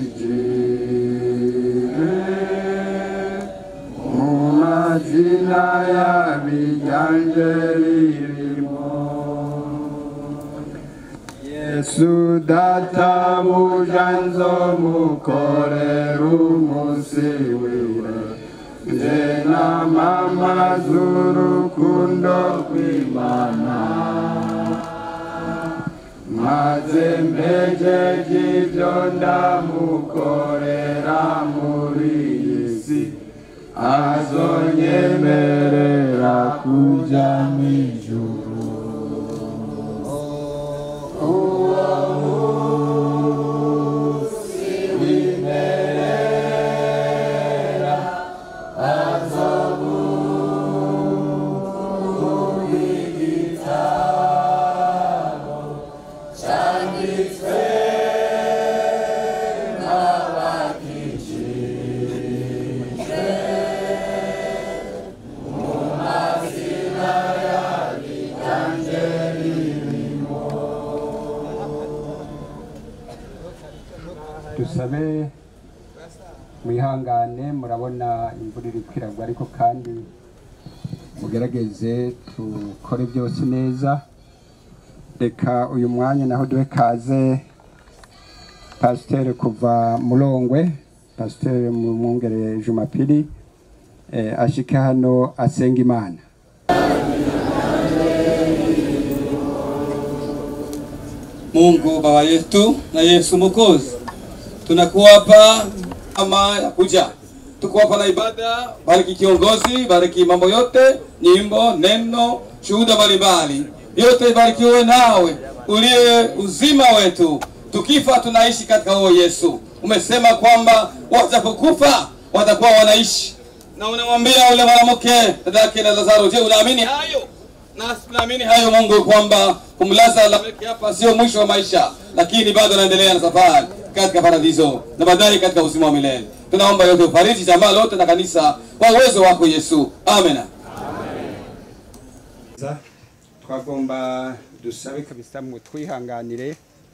mu mazina y'abiganje ririmo yesu databuja nzomukorera umunsi wiwe nje na mama z'urukundo rw'imana maze mpejeje ibyo ndamukorera muri iyi si azonyemerera kuja mw'ijuru uwo munsi w'imerera azomugitabo cyanditswe n'abakijijwe mu mazina y'abiganje ririmo dusabe mwihangane murabona imvura iri kwiragwa ariko kandi mugerageze tukore byose neza reka uyu mwanya naho duhe kaze pasiteri kuva murongwe pasiteri mu mwungere jumapili eh, ashike hano asenga imana Mungu baba yetu na Yesu Mwokozi, tunakuwa hapa ama ya kuja, tuko hapa na ibada. Bariki kiongozi, bariki mambo yote, nyimbo, neno, shuhuda mbalimbali, yote ibarikiwe nawe uliye uzima wetu. Tukifa tunaishi katika huo Yesu. Umesema kwamba watapokufa watakuwa wanaishi, na unamwambia ule mwanamke dada yake na Lazaro, je, unaamini hayo? Nasi tunaamini hayo Mungu, kwamba kumlaza Lameki hapa sio mwisho wa maisha, lakini bado anaendelea na safari katika paradiso na baadaye katika uzima wa milele. Tunaomba yote ufariji jamaa lote na kanisa kwa uwezo wako Yesu, amena. twagomba dusabe kabisa mu twihanganire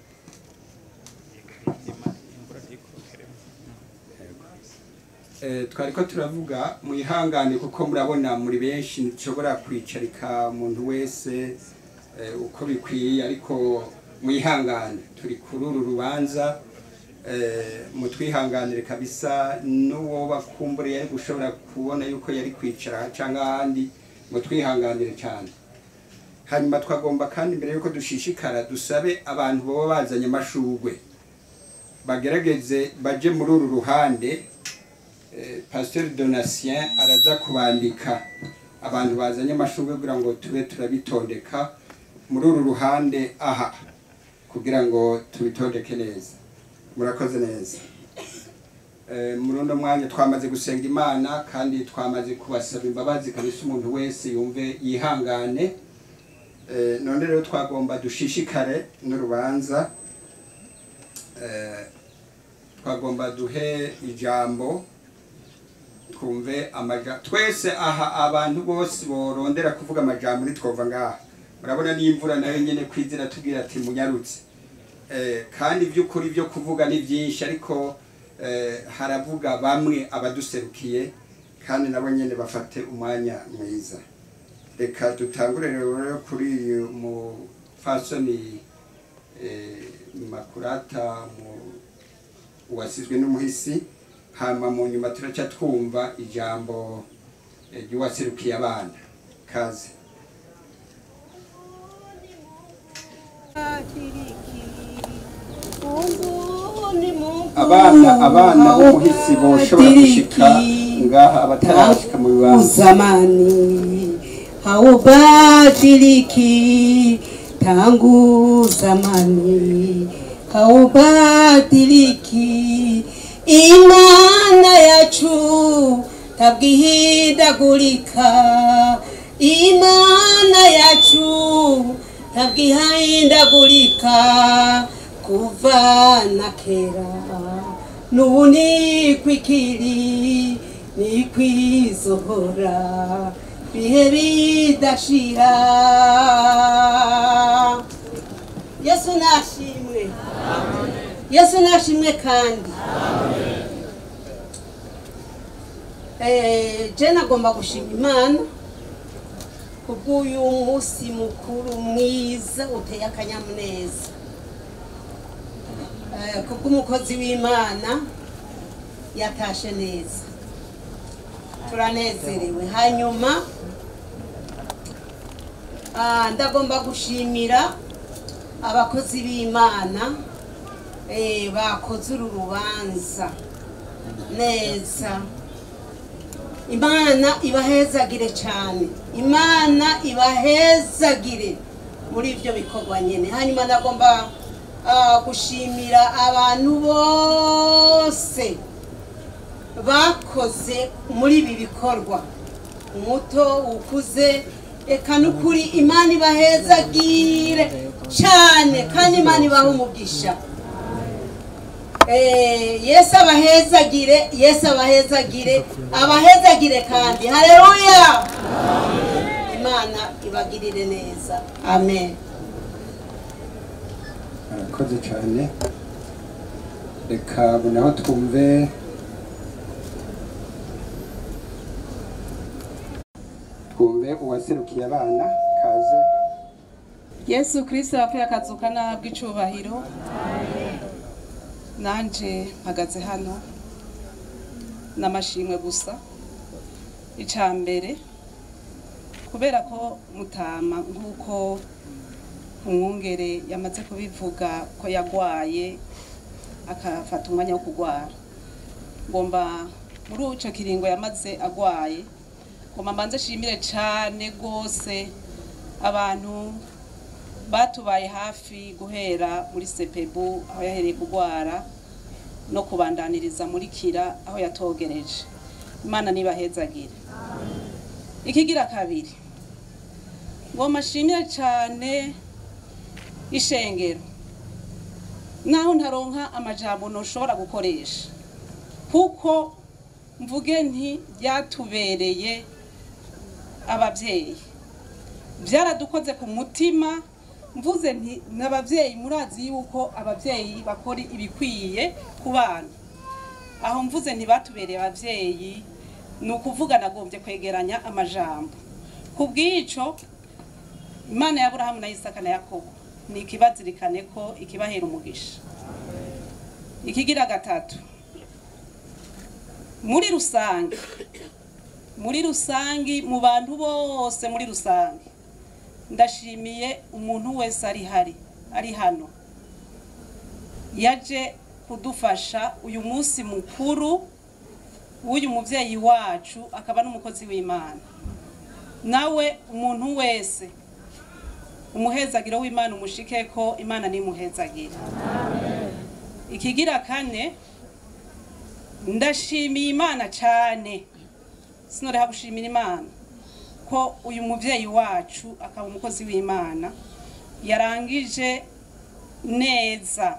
Eh, twariko turavuga mwihangane kuko murabona muri benshi nshobora kwicarika umuntu wese eh, uko bikwiye ariko mwihangane turi kuri uru rubanza eh, mutwihanganire kabisa n'uwo bakumbure yari gushobora kubona yuko yari kwicara cyangwa ahandi mutwihanganire cyane hanyuma twagomba kandi mbere yuko dushishikara dusabe abantu baba bazanye amashugwe bagerageze baje muri uru ruhande eh, pasteur donatien araza kubandika abantu bazanye amashugwe kugira ngo tube turabitondeka muri uru ruhande aha kugira ngo tubitondeke neza murakoze neza Eh, muri uno mwanya twamaze gusenga imana kandi twamaze kubasaba imbabazi kabisa umuntu wese yumve yihangane Eh, none rero twagomba dushishikare n'urubanza Eh, twagomba duhe ijambo twumve amaja twese aha abantu bose borondera kuvuga amajambo nitwova ngaha murabona n'imvura nayo nyene kwizira tubwira ati munyarutse Eh, kandi iby'ukuri byo kuvuga ni byinshi ariko eh, haravuga bamwe abaduserukiye kandi nabo nyene bafate umwanya mwiza reka dutangure rero kuri uyu mufasoni eh, makurata mu uwasizwe n'umuhisi hama mu nyuma turaca twumva ijambo eh, ry'uwaserukiye abana kaze abana abana b'umuhisi boshobora gushika ngaha abatarashika mu bibanza zamani haubadiliki tangu zamani haubadiliki imana yacu tabwihindagurika imana yacu tabwihindagurika kuva na kera n'ubu ni kwikiri ni kwizohora bihe bidashira yesu nashimwe yesu nashimwe kandi Eh, je nagomba gushima imana kubw'uyu munsi mukuru mwiza uteye akanyamuneza Eh, kubw'umukozi w'imana yatashe neza turanezerewe hanyuma ah, ndagomba gushimira abakozi b'imana eh, bakoze uru rubanza neza imana ibahezagire cyane imana ibahezagire muri ibyo bikorwa nyine hanyuma ndagomba ah, gushimira abantu bose bakoze muri ibi bikorwa umuto ukuze eka n'ukuri imana ibahezagire cyane kandi imana ibaha umugisha Eh, yesu abahezagire yesu abahezagire abahezagire kandi haleluya imana ibagirire neza amen arakoze cyane reka naho twumve twumve uwaserukiye abana kaze yesu kirisito yapfuye akazuka nahabwa icubahiro nanje mpagaze hano n'amashimwe gusa icya mbere kubera ko mutama nk'uko umwungere yamaze kubivuga ko yagwaye akafata umwanya wo kurwara ngomba muri icyo kiringo yamaze agwaye ngomba mbanze shimire cyane rwose abantu batubaye hafi guhera muri sepebu aho yahereye kurwara no kubandaniriza muri kira aho yatogereje imana nibahezagire ikigira kabiri ngomba shimire cyane ishengero naho ntaronka amajambo ntushobora gukoresha kuko mvuge nti byatubereye ababyeyi byaradukoze ku mutima mvuze nti n'ababyeyi murazi yuko ababyeyi bakora ibikwiye ku bana aho mvuze ntibatubereye ababyeyi ni ukuvuga nagombye kwegeranya amajambo ku bw'icyo imana ya burahamu na isaka na yakobo ni ikibazirikane ko ikibahera umugisha ikigira gatatu muri rusange muri rusange mu bantu bose muri rusange ndashimiye umuntu wese ari hari ari hano yaje kudufasha uyu munsi mukuru w'uyu mubyeyi wacu akaba n'umukozi w'imana nawe umuntu wese umuhezagiro w'imana umushike ko imana nimuhezagire ikigira kane ndashimiye imana cyane sinoreha gushimira imana ko uyu mubyeyi wacu akaba umukozi w'imana yarangije neza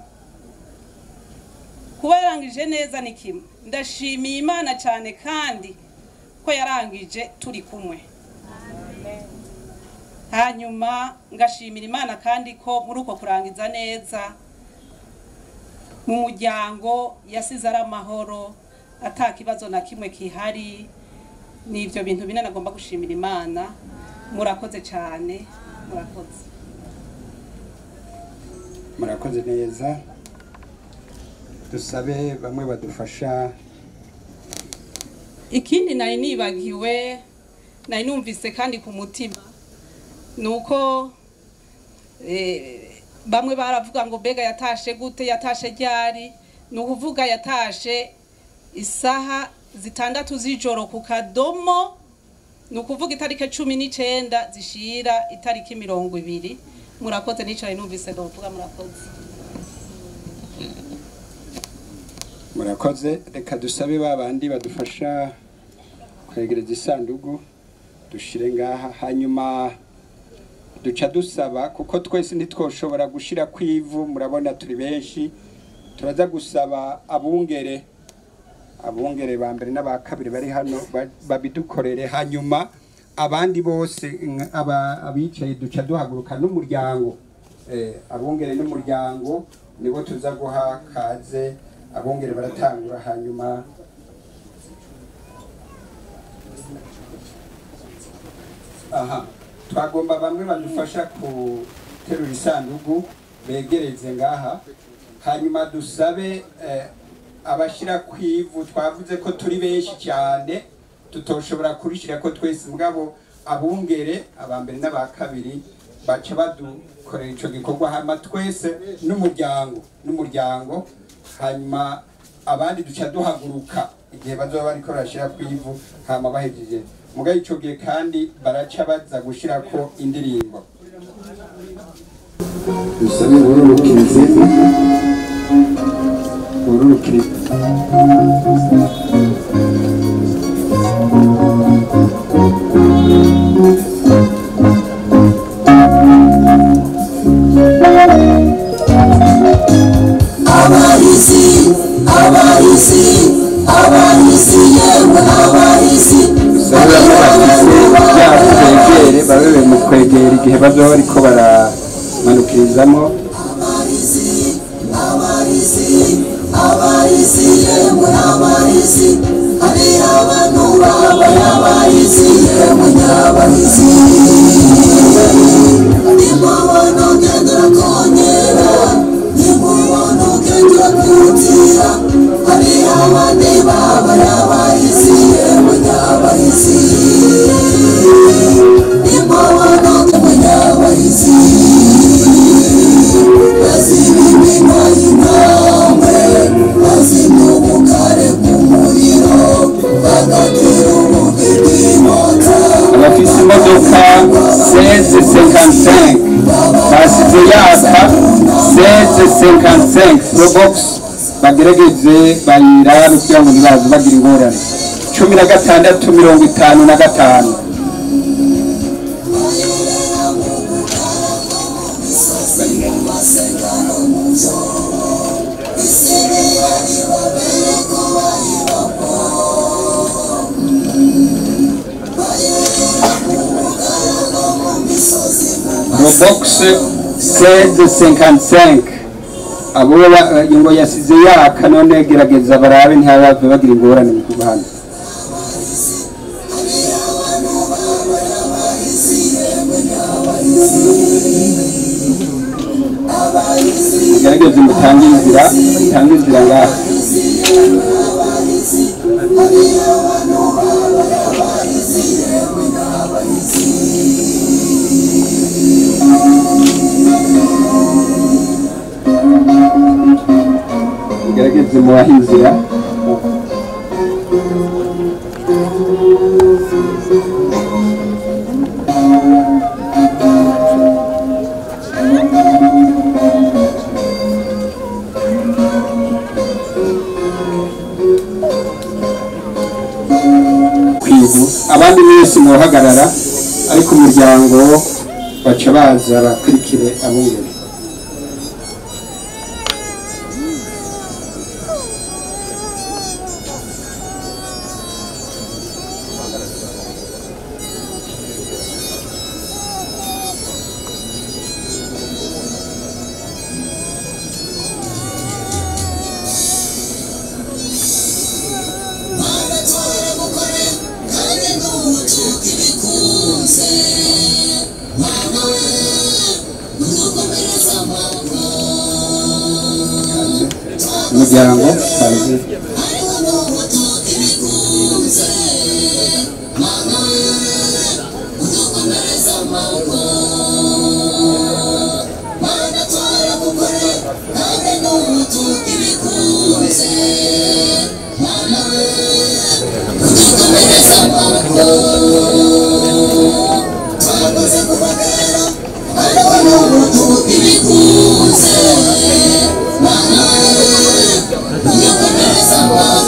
kuba yarangije neza ni kimwe ndashimiye imana cyane kandi ko yarangije turi kumwe hanyuma ngashimira imana kandi ko muri uko kurangiza neza mu muryango yasize ari amahoro ata kibazo na kimwe kihari ni ibyo bintu bine nagomba gushimira imana murakoze cyane murakoze murakoze neza dusabe bamwe badufasha ikindi nari nibagiwe nari numvise kandi ku mutima ni uko eh, bamwe baravuga ngo mbega yatashe gute yatashe ryari ni ukuvuga yatashe isaha zitandatu z'ijoro ku kadomo ni ukuvuga itariki cumi n'icyenda zishira itariki mirongo ibiri murakoze nicaye numvise ndavuga murakoze murakoze reka dusabe ba bandi badufasha kwegereza isanduku dushire ngaha hanyuma duca dusaba kuko twese ntitwoshobora gushira ku ivu murabona turi benshi turaza gusaba abungere abungere ba mbere n'aba kabiri bari hano ba- babidukorere hanyuma abandi bose nka- aba- abicaye duca duhaguruka n'umuryango eh, abungere n'umuryango nibo tuza guha kaze abungere baratangura hanyuma aha twagomba bamwe badufasha guterura isanduku begereze ngaha hanyuma dusabe eh, abashyira ku ivu twavuze ko turi benshi cyane tutoshobora kurishyira ko twese mugabo abungere aba mbere n'aba kabiri baca badukorera icyo gikorwa hanyuma twese n'umuryango n'umuryango hanyuma abandi duca duhaguruka igihe bazoba bariko barashyira ku ivu hama bahejeje mugabo ico gihe kandi baraca baza gushirako indirimbo dusabe ururukirizi ururukirizi abahizi abahizi abahizi yewe abahizi dusabe bafise byakwegere babe mu kwegera igihe bazoba bariko baramanukirizamo abahizi abahizi abahizi yewe abahizi hari abantu babaye abahizi yewe nyabahizi nimubona ugendera konyera nimubona ugendera kutira hari abandi babaye abahizi yewe nyabahizi nimubona ugendera nyabahizi bazimimina intambwe bazimya ubukare bw'umuriro bagatera ubugidimota abafise imodoka 1655 basize yaka 1655 probox bagerageze bayirabe kugira ngo ntibaze bagira ingorane cumi na gatandatu mirongo itanu na gatanu probox 1655 abo ba- ngo yasize yaka none gerageza barabe ntibave bagira ingorane mu kuva hano gerageze mutange inzira mutange inzira ngaha gerageze mubahe inzira kwibu abandi mwese muhagarara ariko umuryango baca baza bakurikire abungere umuryango baze Thank you.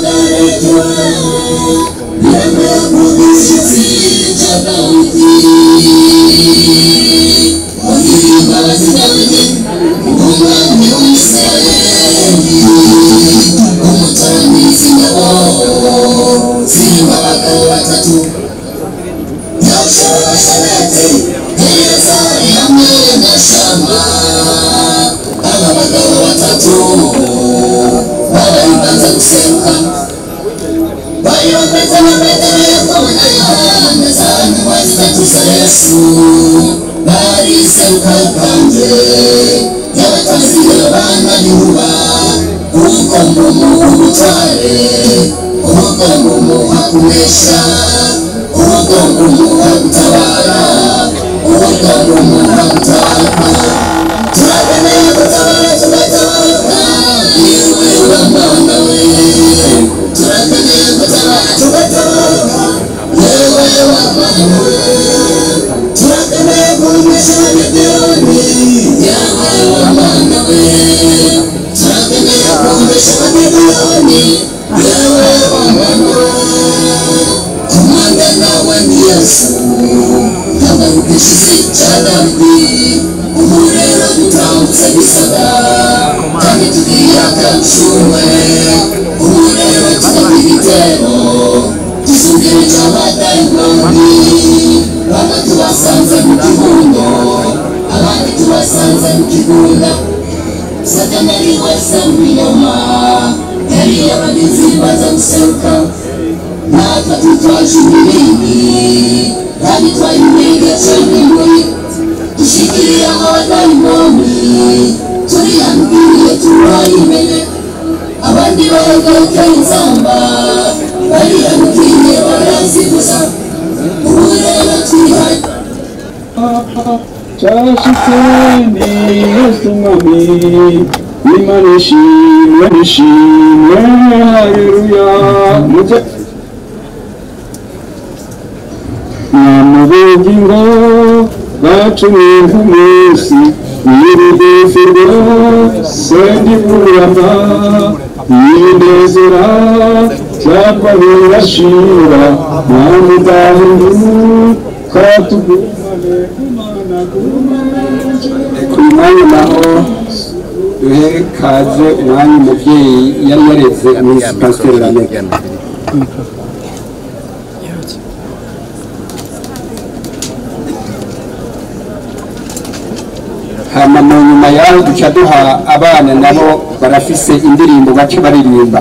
cyashitseni yesu mwami imana ishimwe ishimwe haleluya muze namubugingo bacumye nk'umunsi w'urugufi rwose ndiburama yinezera cyangwa birashira namudahinduka tugumane kumana kumane ku mwanya naho duhe kaze umwanya umubyeyi yari yareze miss pasiteri lamega hama mu nyuma yaho duca duha abana nabo barafise indirimbo baca baririmba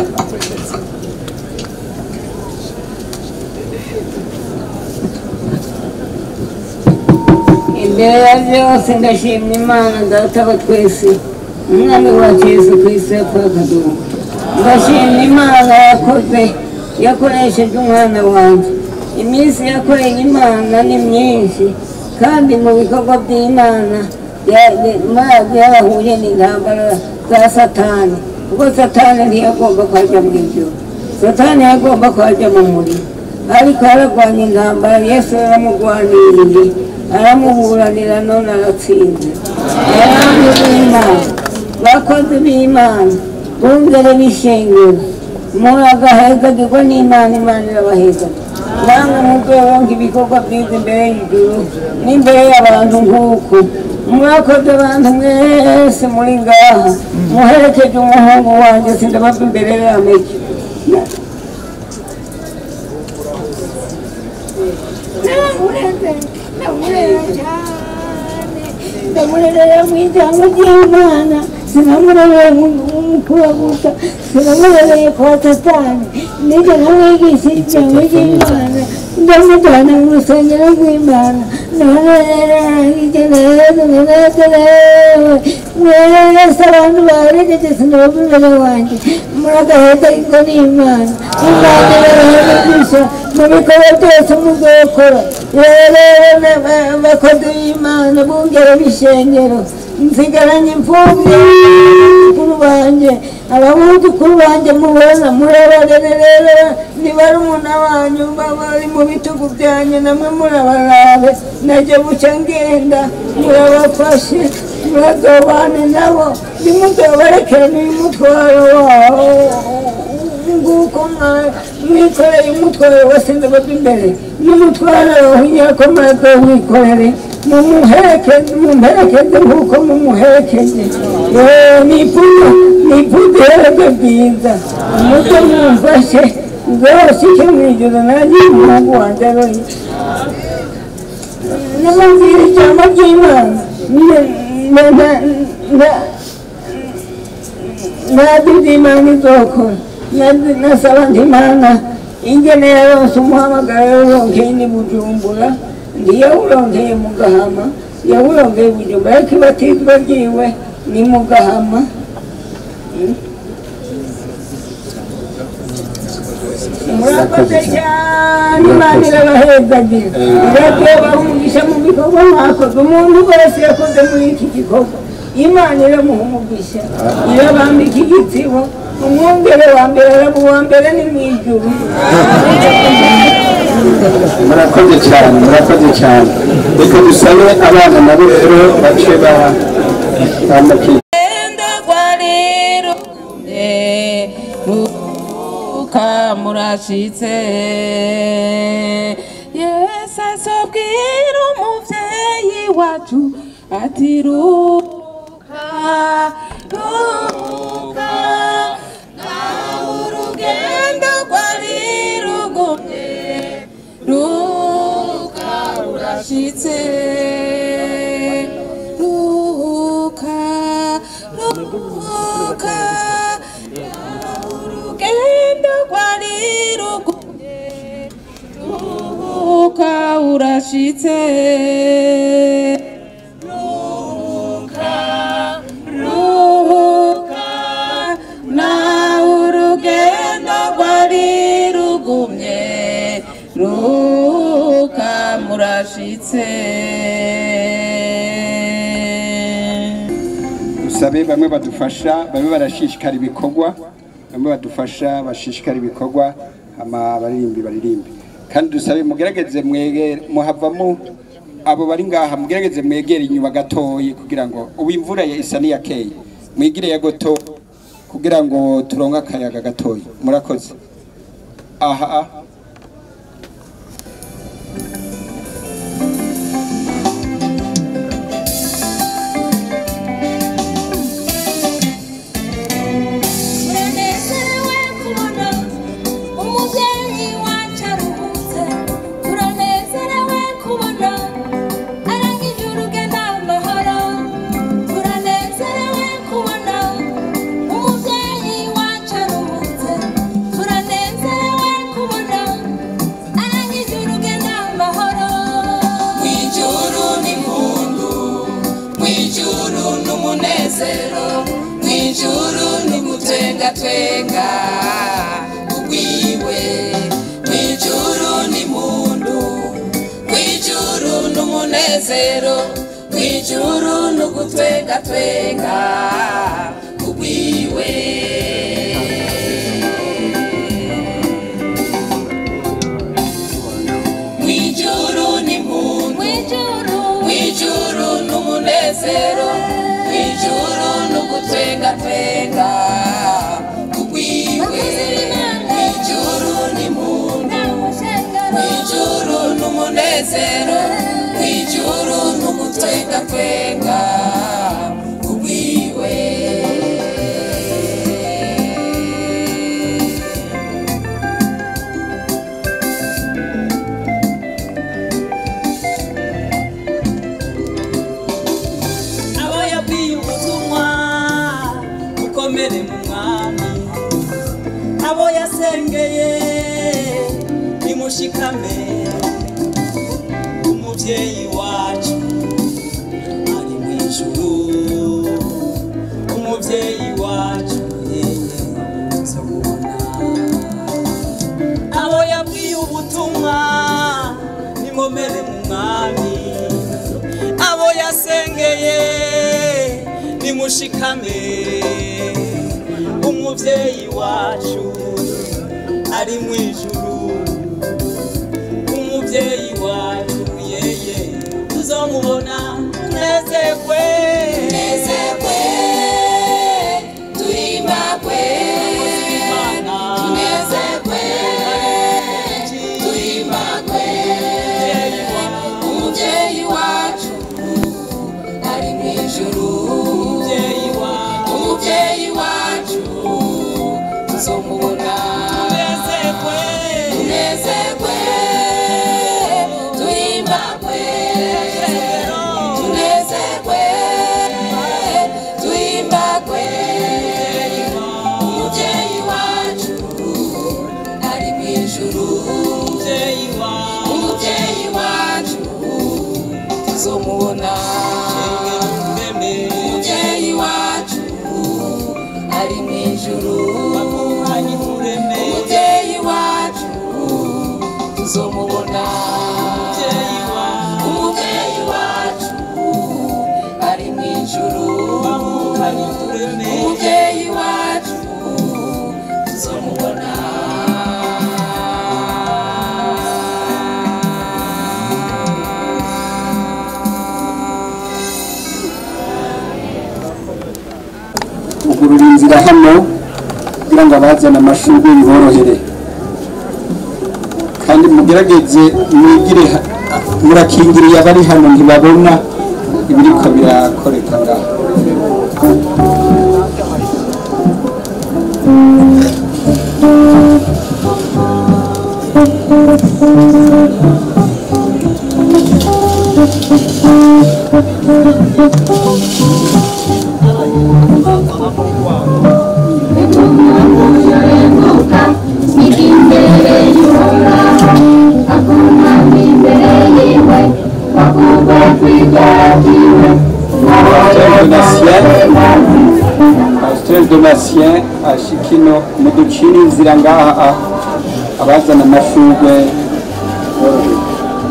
imbere ya byose ndashimira imana data wa twese umwami wacu yesu kristo yapfuye akaduha ndashimira imana yakoze yakoresheje umwana wanjye iminsi yakoreye imana ni myinshi kandi mu bikorwa by'imana yarahuye n'intambara za satani kuko satani ntiyagomba kwajya mu ijoro satani yagomba kwajya mu muriro ariko yararwanya intambara yesu yaramurwaniriye aramuburanira none aratsinze abami b'imana bakozi b'imana bungere b'ishengero muri agahezagirwa n'imana imana irabaheza namwe muzoronka ibikorwa byiza imbere y'ijuru n'imbere y'abantu nk'uku mwakoze abantu mwese muri ngaha muherekeje umuhungu wanjye sindabava imbere y'ameke ndamurerera mu ijambo ry'imana sinamurereye mukura gusa sinamurereye kwa satani nijye namwigisha ijambo ry'imana ndamujyana mu rusengero rw'imana ndamurerera hirya no hino munezerewe mwese abantu baherekeje sinabava imbere wanjye muragaheza ingo n'imana imana irabaheregesha mu bikorwa byose muzokora rero abakozi b'imana bungere b'ishengero nsigaranye imfubyi abuzukuru banjye ababuzukuru banjye mubona murabarerera ni barumuna banyu bari mu bitugu byanyu namwe murabarabe najye bucya ngenda murabafashe murazobane nabo ntimuzobarekere n'uyu mutwaro wawo nguko mwa- mwikoreye umutwaro wasinze bava imbere n'umutwaro wahiye ko maze wikorere mumuherekeze mumuherekeze nk'uko mumuherekeje yewe nifuza nifuza ihereke bwiza umutwe mumfashe nzashike mu ijoro nanjye umuhungu wanjye aroye nimubwira ijambo ry'imana Ne- ne- ne- ntazi iby'imana izokora Nazi- nasaba nti imana ingene yaronse umuhamagaro yawuronkeye ni bujumbura ntiyawuronkeye mu gahama yawuronkeye bujumbura ariko ibatizwa ryiwe ni mu gahama murakoze cyane imana irabahezagira iragiye bahumugisha mu bikorwa mwakoze umuntu wese yakoze muri iki gikorwa imana iramuha umugisha irabambika igitsibo umwungere wa mbere araba uwa mbere ni mu ijuru murakoze cyane murakoze cyane reka dusabe abana nabo rero bace ba bamukira Enda rwariro ruka murashitse Yesu asobwira umuvyeyi wacu ati ruka ruka nawe urugendo rwari rugumye ruka urashitse ruka ruka urugendo rwari rugumye ruka urashitse ruka ruka nawe urugendo rwari rugumye ruka murashitse dusabe bamwe badufasha bamwe barashishikara ibikorwa bamwe badufasha bashishikara ibikorwa hama abaririmbi baririmbe kandi dusabe mugerageze mwegere muhavamo abo bari ngaha mugerageze mwegere inyuma gatoyi kugira ngo ubu imvura ya isa n'iyakeye mwigire ya goto kugira ngo turonke akayaga gatoyi murakoze aha aha turanezerewe kubona umubyeyi wacu aruhutse turanezerewe kubona arangije urugendo amahoro turanezerewe kubona umubyeyi wacu aruhutse turanezerewe kubona arangije urugendo amahoro mwijuru n'impundu mwijuru n'umunezero mwijuru n'ugutwengatwenga ugwiwe mwijuru n'impundu mwijuru n'umunezero mwijuru n'ugutwengatwenga ugwiwe mwijuru n'impundu mwijuru mwijuru n'umunezero mwijuru n'ugutwengatwenga ugwiwe mwijuru n'impundu mwijuru n'umunezero mwijuru n'ugutwengatwenga ugwiwe abo yabwiye ubutumwa bukomere mu mwami abo yasengeye nimushikame umubyeyi wacu ari mu ijuru umubyeyi wacu yeye tuzamubona abo yabwiye ubutumwa nimomere mu mwami abo yasengeye nimushikame umubyeyi wacu ari mu ijuru umubyeyi wacu yeye tuzomubona tunezerwe tunezerwe tuhimbagwe Imana tunezerwe kugurura inzira hano kugira ngo abazana amashurwe biborohere kandi mugerageze mwigire ha- murakingiriye abari hano ntibabona ibiriko birakoreka ngaho Pasteur Donatien Pasteur Donatien ashikino muducira inzira ngaha a- abazana amashurwe borohewe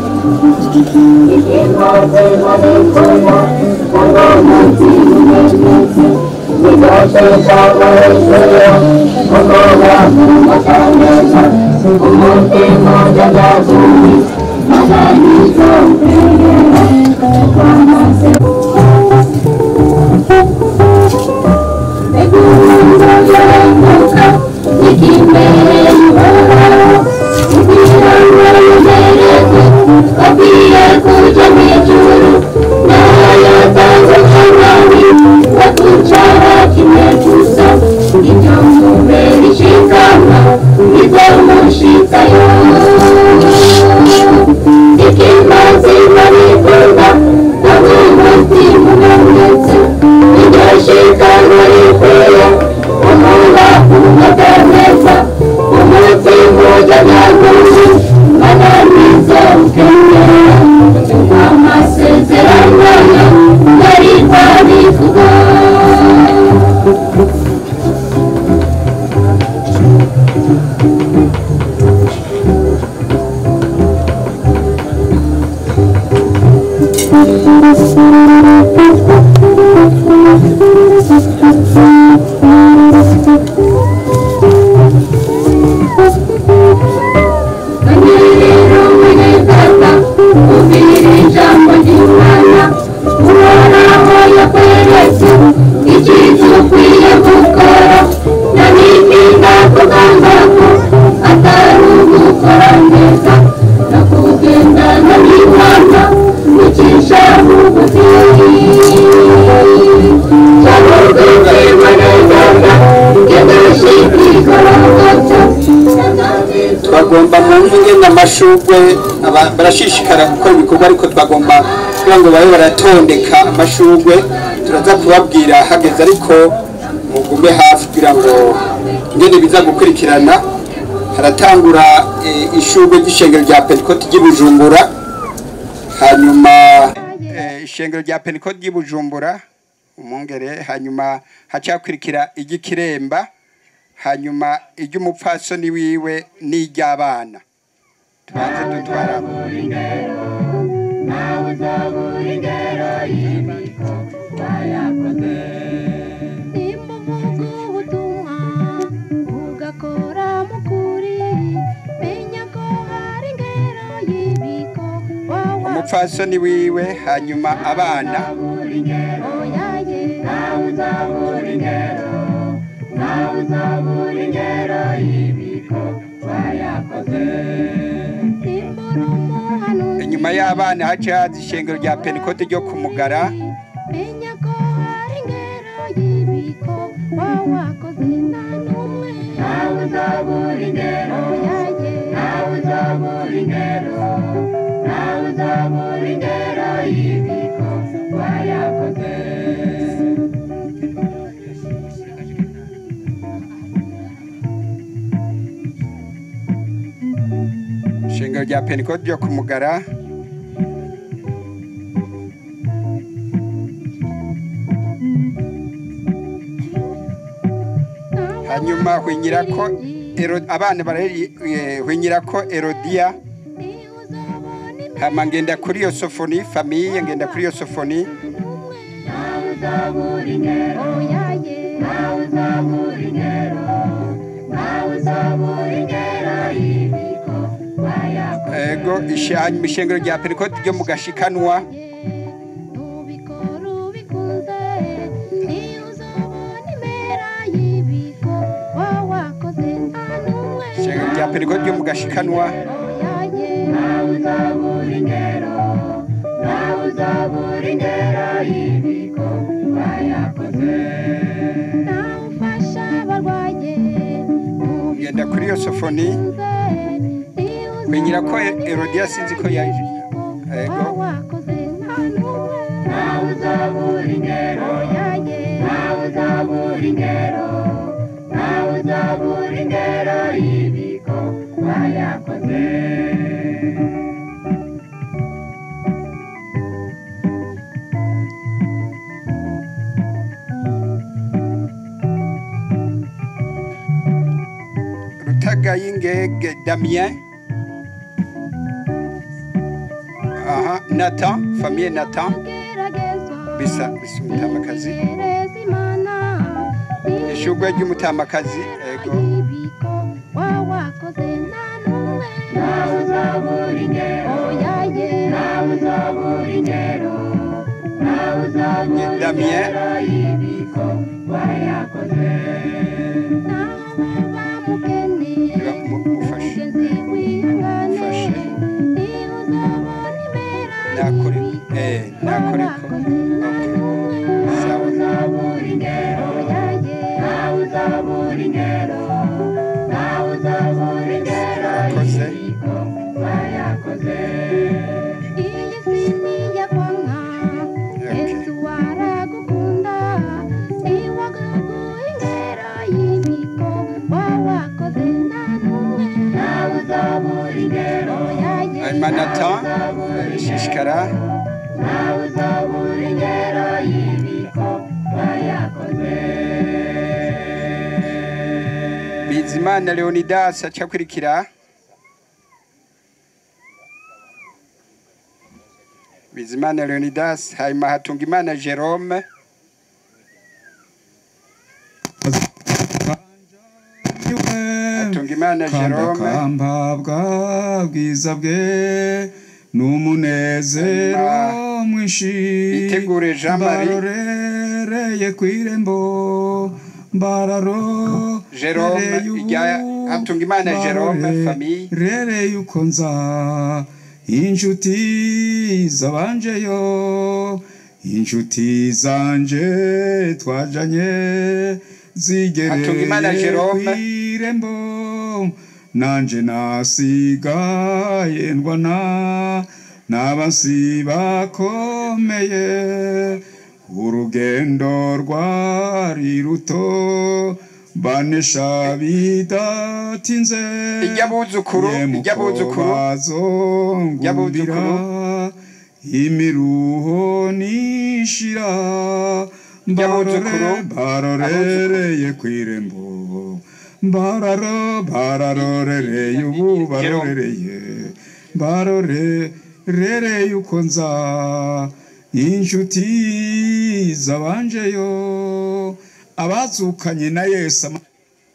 twagomba mu ngene amashurwe aba- barashishikara gukora ibikorwa ariko twagomba kugira ngo babe baratondeka amashurwe turaza kubabwira hageze ariko mugume hafi kugira ngo ngene biza gukurikirana haratangura eh, ishurwe ry'ishengero rya pentekote ry'i bujumbura hanyuma eh, ishengero rya pentekote ry'i bujumbura umwungere hanyuma hacakurikira iry'ikiremba hanyuma iry'umupfasoni wiwe n'iry'abana tubanze dutwara ugakora mukuri menya ko hari ingero y'ibiko wawa umupfasoni wiwe hanyuma abana oyaye nawe uzabura ingero nawe uzabura ingero y'ibiko wayakoze simbura umuhanuzi inyuma y'abana haca haza ishengero rya pentekote ryo ku mugara menya ko hari ingero y'ibiko wawakoze nta n'umwe nawe uzabura ingero oyaye nawe uzabura ingero nawe uzabura ingero y'ibiko wayakoze ishengero rya pentekote ryo ku mugara hanyuma hwinyira ko Ero- abana barahwinyira ko erodiya hama ngenda kuri iyo sofoni famiye ngenda kuri iyo sofoni ego ishe- hanyuma ishengero rya pentekote ryo mu gashikanwa nubikora ubikunze niyo uzabona impera periko ryo mu gashikanwa nawe uzabura ingero nawe uzabura ingero y'ibikorwa yakoze nawe ufasha abarwaye ngenda kuri iyo sofoni kwenyera ko erodiya sinzi ko yaje ego wakoze nta n'umwe nawe uzabura ingero nawe uzabura ingero nawe uzabura ingero y'ibikorwa yakoze rutagayingege damien aha nathan famille nathan bisa bisa umutamakazi ishugwe ry'umutamakazi ego wawakoze nta n'umwe nawe uzabura ingero nawe uzabura ingero nawe uzabura Damien. ingero y'ibikorwa yakoze naho waba mukene mufashe mugenzi wihangane niho uzabona impera nakore eh nakore ko nawe uzabura ingero nawe uzabura ingero nawe uzabura ingero Murakoze. y'ibikorwa yakoze iyi si ni iyakwanka yesu aragukunda niwaguha ingero y'ibikorwa wakoze nta n'umwe nawe uzabura ingero hanyuma nathan shishikara nawe uzabura ingero y'ibikorwa yakoze bizimana leonidas acakurikira bizimana leonidas hanyuma hatunga imana jerome hatunga imana jerome kambabwa bwiza bwe n'umunezero mwinshi Bitegure Jean Marie. mbarorereye ku irembo mbararo Jerome, irya Hatungimana Jerome, famille. rereye uko nza inshuti zabanjeyo inshuti zanje twajanye Hatungimana zigereye Jerome. kw'irembo nanje nasigaye ndwana n'abasi bakomeye urugendo rwari ruto banesha bidatinze Iry'abuzukuru, iry'abuzukuru, bazongumbira imiruho nishira Iry'abuzukuru, barore barorereye kw'irembo bararo bararorereye ubu barorereye barorereye uko nza inshuti zabanjeyo abazukanye na yesu ama-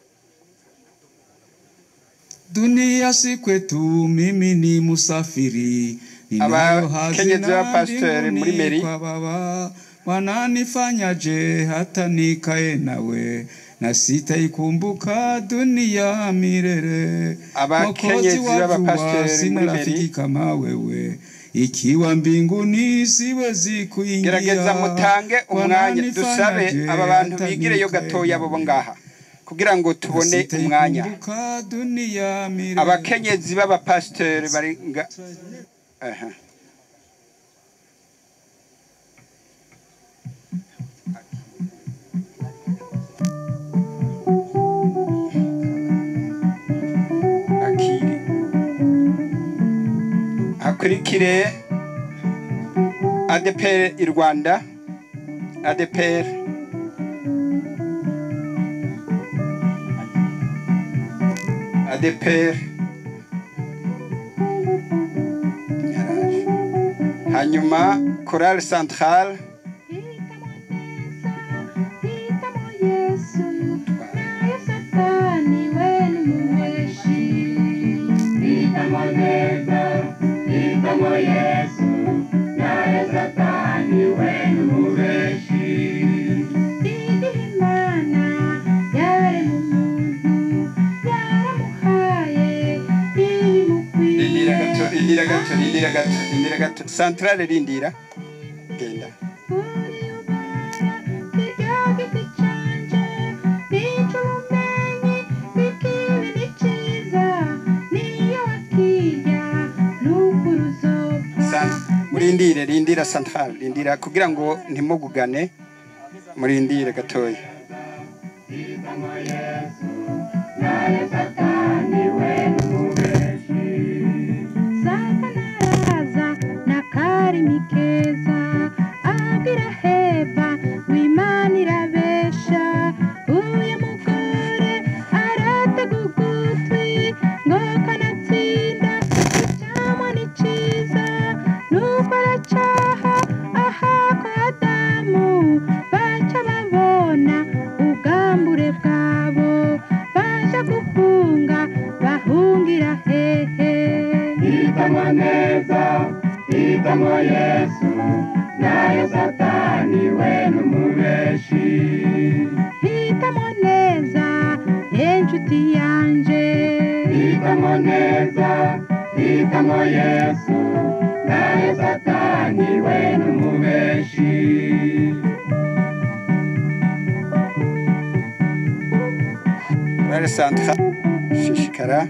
dunia si kwetu mimi ni musafiri ninayo Abakenyezi hazina b'abapasiteri muri mbinguni Meri. kwa baba wananifanyaje hata nikae nawe na sitaikumbuka dunia milele Abakenyezi Mwokozi wajua, b'abapasiteri sina muri Meri. rafiki kama wewe ikiwa mbinguni siwezi kuingia gerageza mutange umwanya dusabe Wananifanyaje aba bantu hata bigireyo nikae gatoya bo nawe. ngaha kugira ngo tubone umwanya Sitaikumbuka dunia milele abakenyezi b'abapasiteri bari nga aha akiri hakurikire ADPR i Rwanda ADPR ADPR Yaraje. hanyuma Chorale Centrale rindira gato rindira gato santrale rindira genda San- murindire rindira santrale rindira kugira ngo ntimugugane murindire gatoya Satanaza na karimi keza abwira heva w'imana irabesha uyu mugore aratega ugutwi ngo kanatsinda icyamwa ni cyiza nuko aracaha aha kwa adamu baca babona ubwambure bwabo baja guhunga bahungira hehe hitamo neza hitamo yesu nayo satani we n'umubeshi hitamo neza inshuti yanje hitamo neza hitamo yesu nayo satani we n'umubeshi Bare santra shishikara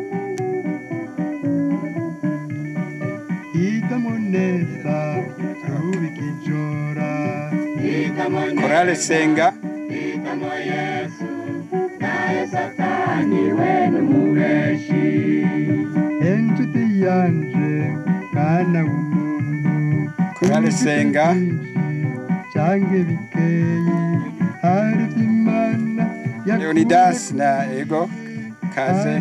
hitamo neza ubika ijora hitamo korale senga hitamo yesu nayo satani we n'umubeshi inshuti yanje mwana w'umuntu korale senga canke bikeyi hari vy'imana leonidas na ego kaze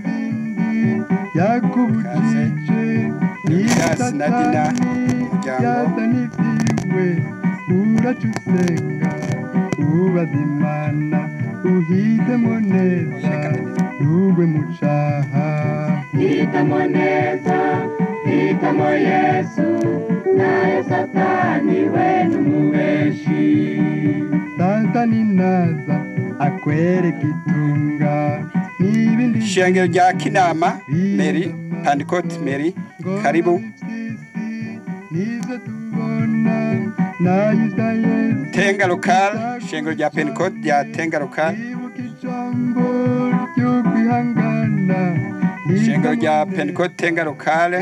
yakubujije leonidas na dina umuryango yaza n'ivyiwe uraca usenga ubaza imana uhitemo neza ntugwe mu caha hitamo neza hitamo yesu nayo satani we n'umubeshi satani naza akwereka itunga n'ibindi ishengero rya kinama meri pandikoti meri karibu nivyo tubona nayo ibya yesu tenga lokal ishengero rya pendikoti rya tenga lokal ijambo ryo kwihangana ishengero rya pendikoti tenga lokale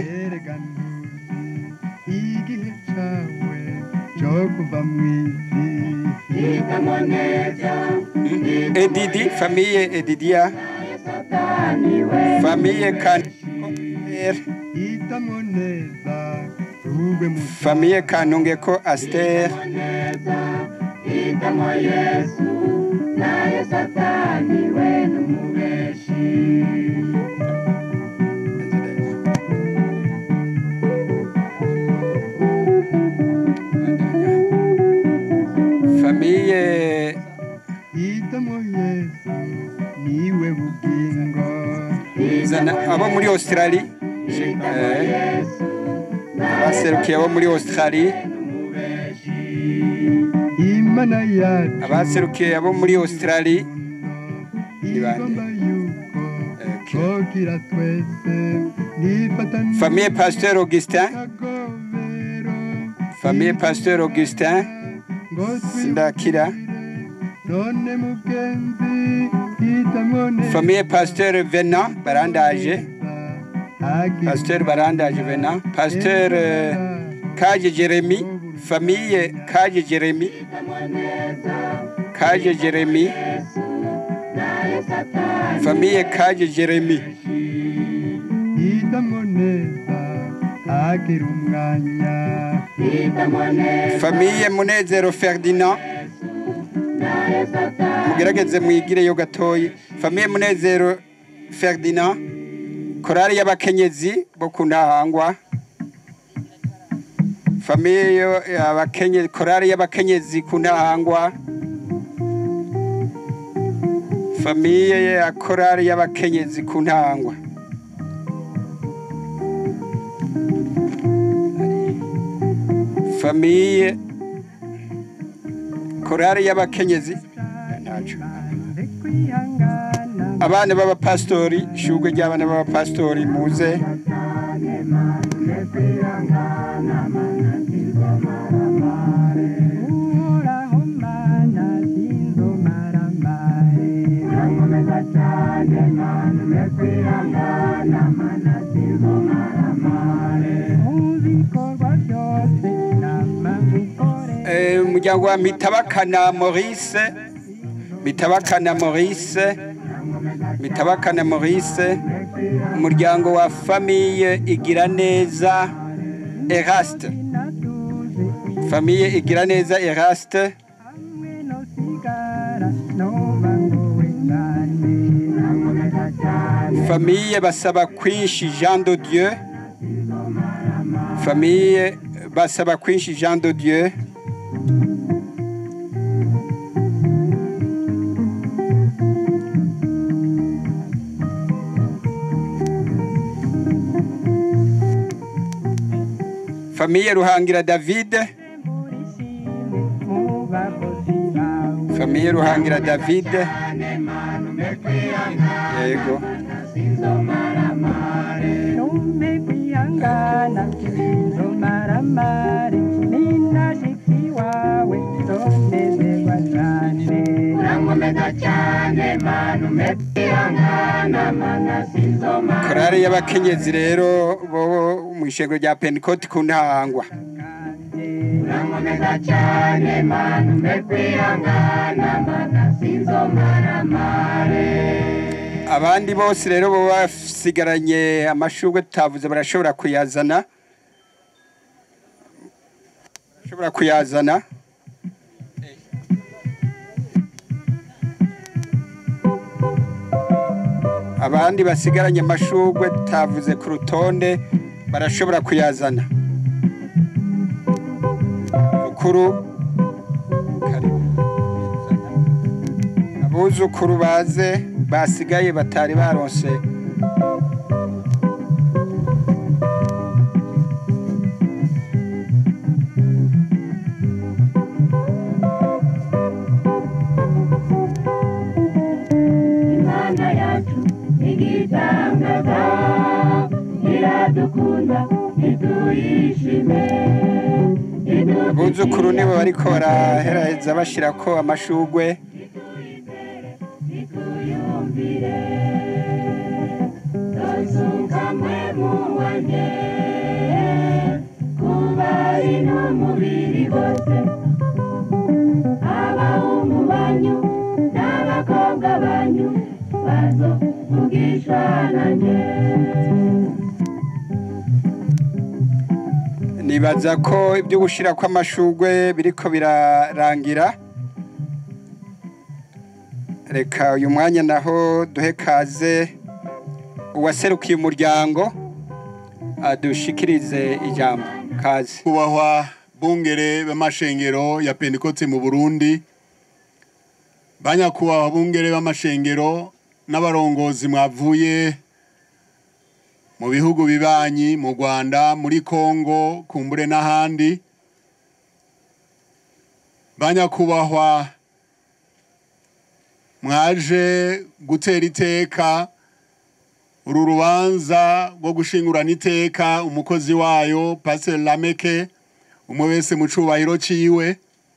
igihe cawe cyo kuva mw'isi hitamo neza edidi famiye edidia famiye kan hitamo neza ube mu famiye kanungeko aster hitamo yesu nayo satani we n'umubeshi famiye hitamo yesu niwe bugingo zana abo muri australie eh, abaserukiye abo muri australie imana yacu abaserukiye abo muri australie ni bande twogira twese nifatanye famiye pasteur augustin famiye pasteur augustin sindakira none mugenzi hitamo neza famiye pasteur venant barandaje pasteur barandaje venant pasteur euh, kaje jeremy famiye kaje jeremy kaje jeremy famiye kaje jeremy hitamo neza agira umwanya hitamo neza famiye munezero ferdinand mugerageze mwigireyo gatoyi famiye munezero ferdinand korari y'abakenyezi bo ku ntahangwa famiye yo- y'abakenye- korari y'abakenyezi ku ntahangwa famiye ya korari y'abakenyezi ku ntahangwa famiye korari y'abakenyezi ntaco abana b'abapasitori ishurwe ry'abana b'abapasitori muze kwihangana mana sinzomaramare uhoraho mana sinzomaramare nkomeza cyane mana umpe kwihangana mana sinzomaramare mu bikorwa byose nama gukore Eh, umuryango wa mitabakana maurice mitabakana maurice mitabakana maurice umuryango wa famiye igira neza eraste famiye igira neza eraste famiye basaba kwinshi jean de dieu famiye basaba kwinshi jean de dieu famiye ruhangira david famiye ruhangira david yego Numpe kwihangana sinzomaramare ninashiki wawe zonezerwa cyane urankomeza cyane mana umpe kwihangana mana sinzomaramare korari y'abakenyezi rero bo mu ishengero rya pentecote ku ntahangwa urankomeza cyane mana umpe kwihangana mana sinzomaramare abandi bose rero bo basigaranye amashurwe tutavuze barashobora kuyazana barashobora kuyazana abandi basigaranye amashurwe tutavuze ku rutonde barashobora kuyazana mukuru abuzukuru baze basigaye batari baronse imana yacu igitangaza iradukunda ntituyishime abuzukuru nibo bariko baraheraheza bashirako amashurwe tuyumvire tosukamwe muwanye kubari n'umubiri bose abahungu banyu n'abakobwa banyu bazovugishwa nanjye nibaza ko ibyo gushira kw'amashurwe biriko birarangira reka uyu mwanya naho duhe kaze uwaserukiye umuryango adushikirize ijambo kaze kubahwa bungere b'amashengero ya pentekote mu burundi banyakubahwa bungere b'amashengero n'abarongozi mwavuye mu bihugu bibanyi mu rwanda muri kongo kumbure n'ahandi banyakubahwa mwaje gutera iteka uru rubanza rwo gushingurana iteka umukozi wayo pasiteri lameke umwe wese mu cubahiro ciwe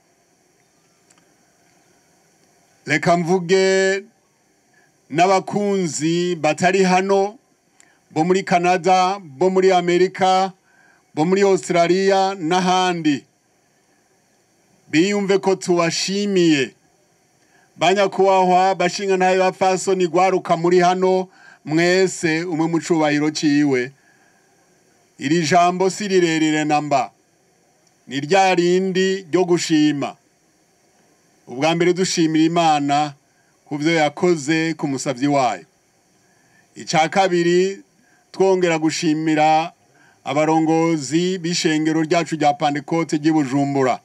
reka mvuge n'abakunzi batari hano bo muri canada bo muri amerika bo muri australia n'ahandi biyumve ko tubashimiye banyakubahwa bashinga ntayo bapfasoni gwaruka muri hano mwese umwe mu cubahiro ciwe iri jambo si rirerire namba ni rya rindi ryo gushima ubwa mbere dushimira imana ku byo yakoze ku musabyi wayo icya kabiri twongera gushimira abarongozi b'ishengero ryacu rya pandekote ry'i bujumbura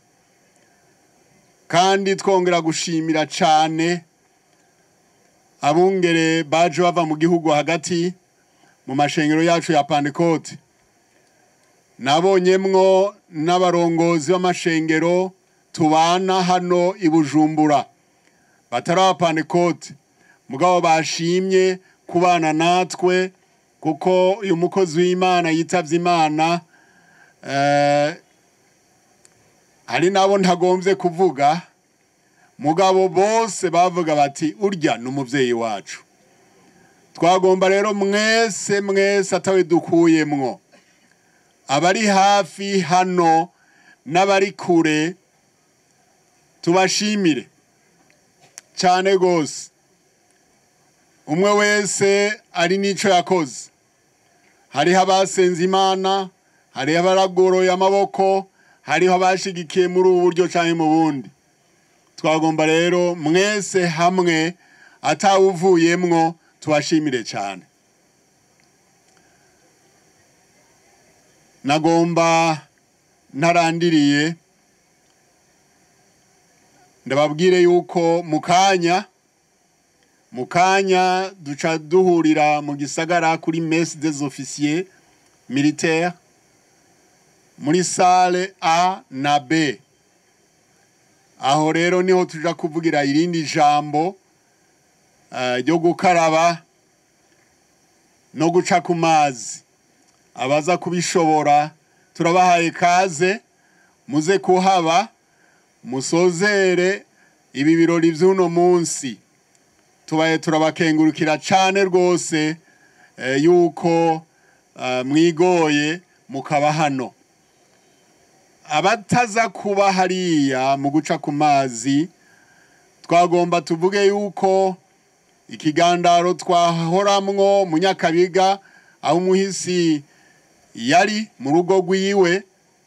kandi twongera gushimira cyane abungere baje bava mu gihugu hagati mu mashengero yacu ya pandekote nabonyemwo n'abarongozi b'amashengero tubana hano i bujumbura batari abapandekote mugabo bashimye kubana natwe kuko uyu mukozi w'imana yitavye imana Eh, hari nabo ntagombye kuvuga mugabo bose bavuga bati urya ni umubyeyi wacu twagomba rero mwese mwese atawe dukuyemwo abari hafi hano n'abari kure tubashimire cyane rwose umwe wese ari n'icyo yakoze hariho abasenze imana hariho abaragoroye amaboko hariho abashigikiye muri ubu buryo cyangwa mu bundi twagomba rero mwese hamwe atawuvuyemwo tubashimire cyane nagomba ntarandiriye ndababwire yuko mu kanya mu kanya duca duhurira mu gisagara kuri messe des officiers militaires muri sale a na b aho rero niho tuja kuvugira irindi jambo eh, ryo gukaraba no guca ku mazi abaza kubishobora turabahaye kaze muze kuhaba musozere ibi birori by'uno munsi tubaye turabakengurukira cyane rwose eh, yuko eh, mwigoye mukaba hano abataza kuba hariya mu guca ku mazi twagomba tuvuge yuko ikigandaro twahoramwo mu nyakabiga aho umuhisi yari mu rugo rwiwe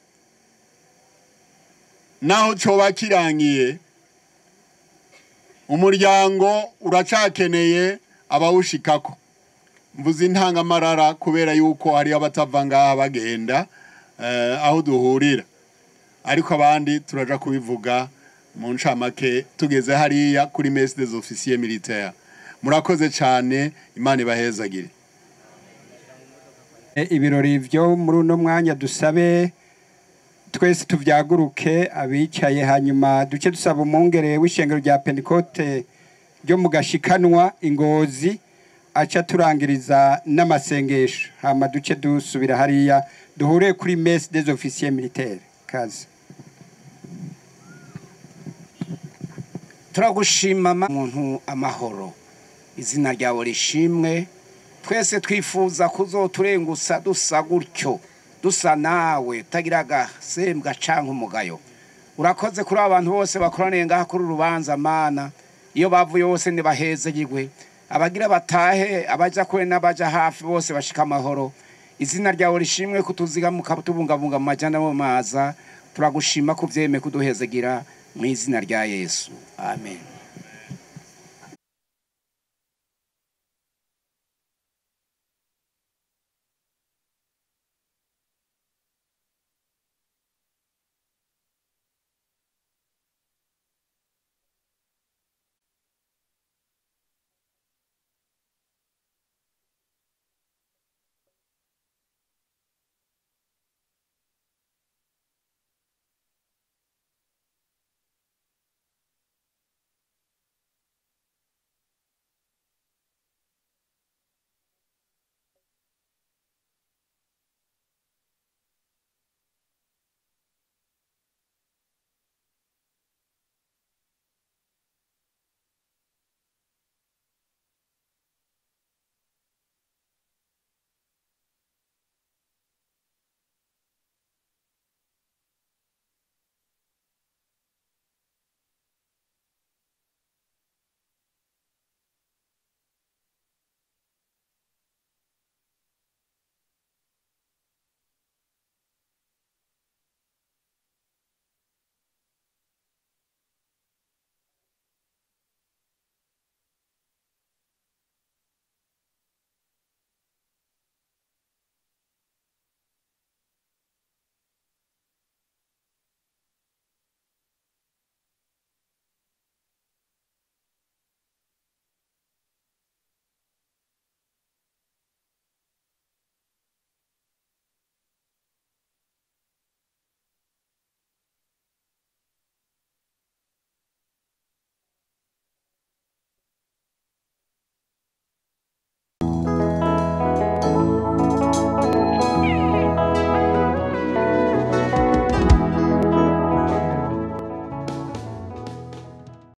naho coba kirangiye umuryango uracakeneye abawushikako mvuze intangamarara kubera yuko hariyo abatava ngaha bagenda eh, aho duhurira ariko abandi turaja kubivuga mu ncamake tugeze hariya kuri messe des officiers militaires murakoze cyane imana ibahezagire E, ibirori byo muri uno mwanya dusabe twese tuvyaguruke abicaye hanyuma duce dusaba umwungere w'ishengero rya pentekote ryo mu gashikanwa ingozi aca turangiriza n'amasengesho hama duce dusubira hariya duhure kuri messe des officiers militaires kazi turagushima ma- muntu amahoro izina ryawe rishimwe twese twifuza kuzoturengusa dusa gutyo dusa nawe utagira agasembwa canke umugayo urakoze kuri aba bantu bose bakoraniye ngaha kuri uru rubanza mana iyo bavuye bose ntibahezegirwe abagira batahe abaja kure n'abaja hafi bose bashika amahoro izina ryawe rishimwe kutuzigamuka tubungabunga mu majana mu maza turagushima kuvyeme kuduhezegira mu izina rya yesu amen